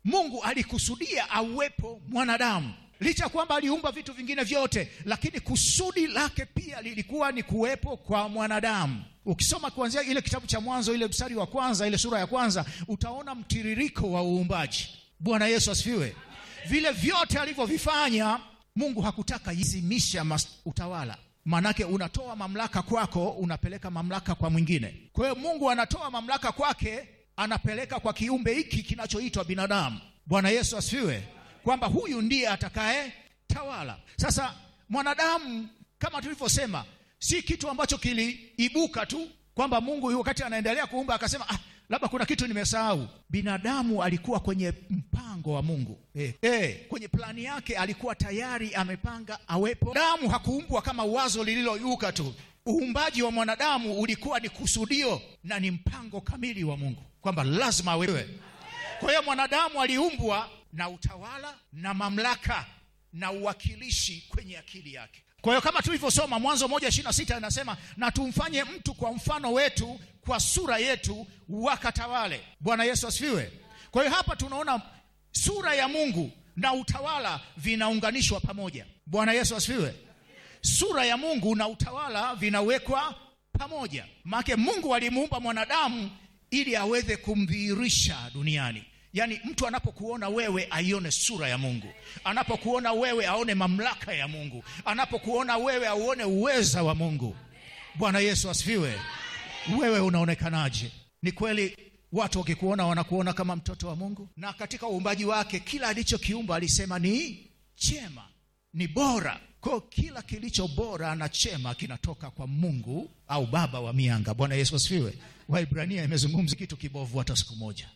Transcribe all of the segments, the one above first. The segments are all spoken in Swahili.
mungu alikusudia awepo mwanadamu licha ya kwamba aliumba vitu vingine vyote lakini kusudi lake pia lilikuwa ni kuwepo kwa mwanadamu ukisoma kuanzia ile kitabu cha mwanzo ile mstari wa kwanza ile sura ya kwanza utaona mtiririko wa uumbaji bwana yesu asifiwe vile vyote alivyovifanya mungu hakutaka izimisha utawala maanake unatoa mamlaka kwako unapeleka mamlaka kwa mwingine kwa hiyo mungu anatoa mamlaka kwake anapeleka kwa kiumbe hiki kinachoitwa binadamu bwana yesu asifiwe kwamba huyu ndiye atakaye tawala sasa mwanadamu kama tulivyosema si kitu ambacho kiliibuka tu kwamba mungu wakati anaendelea kuumba akasema ah, labda kuna kitu nimesahau binadamu alikuwa kwenye mpango wa mungu eh, eh, kwenye plani yake alikuwa tayari amepanga awepo damu hakuumbwa kama wazo lililoibuka tu uumbaji wa mwanadamu ulikuwa ni kusudio na ni mpango kamili wa mungu kwamba lazima awewe kwa hiyo mwanadamu aliumbwa na utawala na mamlaka na uwakilishi kwenye akili yake kwa hiyo kama tulivyosoma mwanzo moja ishiri na sita inasema na tumfanye mtu kwa mfano wetu kwa sura yetu wakatawale bwana yesu asifiwe kwa hiyo hapa tunaona sura ya mungu na utawala vinaunganishwa pamoja bwana yesu asifiwe sura ya mungu na utawala vinawekwa pamoja maake mungu alimuumba mwanadamu ili aweze kumdhihirisha duniani yaani mtu anapokuona wewe aione sura ya mungu anapokuona wewe aone mamlaka ya mungu anapokuona wewe auone uweza wa mungu bwana yesu asifiwe wewe unaonekanaje ni kweli watu wakikuona wanakuona kama mtoto wa mungu na katika uumbaji wake kila alichokiumba alisema ni chema ni bora kwao kila kilicho bora na chema kinatoka kwa mungu au baba wa mianga bwana yesu asifiwe waibrania imezungumza kitu kibovu hata siku moja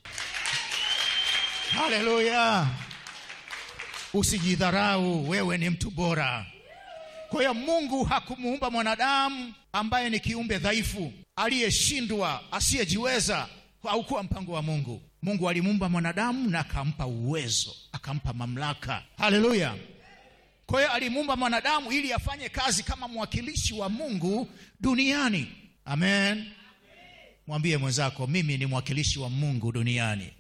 haleluya usijidharau wewe ni mtu bora kwa hiyo mungu hakumuumba mwanadamu ambaye ni kiumbe dhaifu aliyeshindwa asiyejiweza haukuwa mpango wa mungu mungu alimuumba mwanadamu na akampa uwezo akampa mamlaka haleluya kwa hiyo alimuumba mwanadamu ili afanye kazi kama mwakilishi wa mungu duniani amen mwambie mwenzako mimi ni mwakilishi wa mungu duniani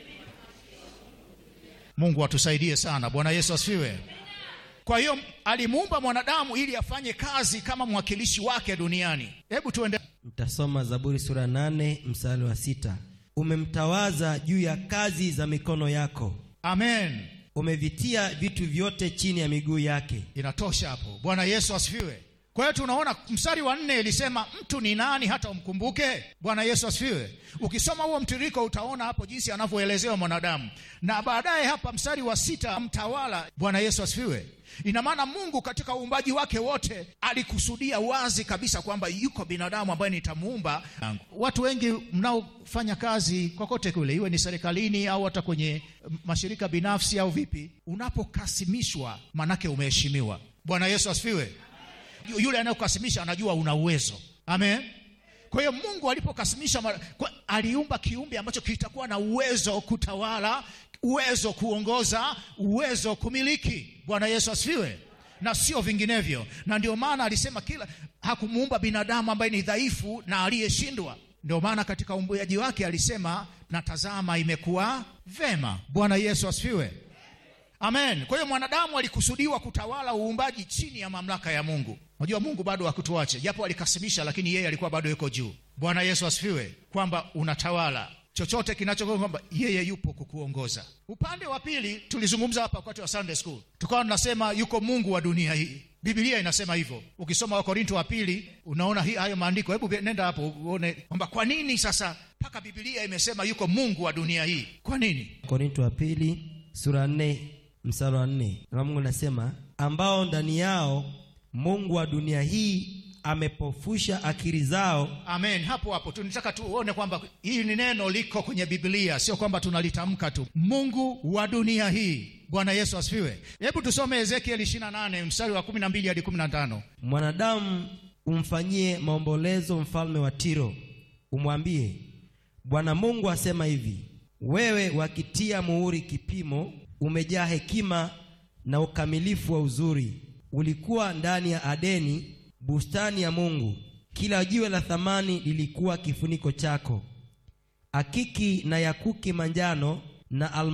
mungu atusaidie sana bwana yesu asifiwe kwa hiyo alimuumba mwanadamu ili afanye kazi kama mwakilishi wake duniani hebu tuende mtasoma zaburi sura nane mstari wa sita umemtawaza juu ya kazi za mikono yako amen umevitia vitu vyote chini ya miguu yake inatosha hapo bwana yesu asifiwe kwa hiyo tunaona mstari wa nne ilisema mtu ni nani hata umkumbuke bwana yesu asifiwe ukisoma huo mtiririko utaona hapo jinsi anavyoelezewa mwanadamu na baadaye hapa mstari wa sita mtawala bwana yesu asifiwe ina maana mungu katika uumbaji wake wote alikusudia wazi kabisa kwamba yuko binadamu ambaye nitamuumba watu wengi mnaofanya kazi kokote kule iwe ni serikalini au hata kwenye mashirika binafsi au vipi unapokasimishwa manake umeheshimiwa bwana yesu asifiwe yule anayekasimisha anajua una uwezo amen kwa hiyo mungu alipokasimisha kwa, aliumba kiumbe ambacho kitakuwa na uwezo kutawala uwezo kuongoza uwezo kumiliki bwana yesu asifiwe na sio vinginevyo na ndio maana alisema kila hakumuumba binadamu ambaye ni dhaifu na aliyeshindwa ndio maana katika umbuaji wake alisema na tazama imekuwa vema bwana yesu asifiwe amen kwa hiyo mwanadamu alikusudiwa kutawala uumbaji chini ya mamlaka ya mungu unajua mungu bado hakutuache japo alikasimisha lakini yeye alikuwa bado yuko juu bwana yesu asifiwe kwamba unatawala chochote kinacho kwamba yeye yupo kukuongoza upande wa pili tulizungumza hapa wakati wa sunday school tukawa tunasema yuko mungu wa dunia hii bibilia inasema hivyo ukisoma wakorinto wa pili unaona hii hayo maandiko hebu nenda hapo uone kwamba kwa nini sasa mpaka bibilia imesema yuko mungu wa dunia hii kwa nini korinto wa pili sura nne mstari wa nne na mungu anasema ambao ndani yao mungu wa dunia hii amepofusha akili zao amen hapo hapo tunataka tuone kwamba hili ni neno liko kwenye biblia sio kwamba tunalitamka tu mungu wa dunia hii bwana yesu asifiwe hebu tusome ezekieli 28 mstari wa 12 hadi 15 mwanadamu umfanyie maombolezo mfalme wa tiro umwambie bwana mungu asema hivi wewe wakitia muhuri kipimo umejaa hekima na ukamilifu wa uzuri ulikuwa ndani ya adeni bustani ya mungu kila jiwe la thamani lilikuwa kifuniko chako akiki na yakuki manjano na alma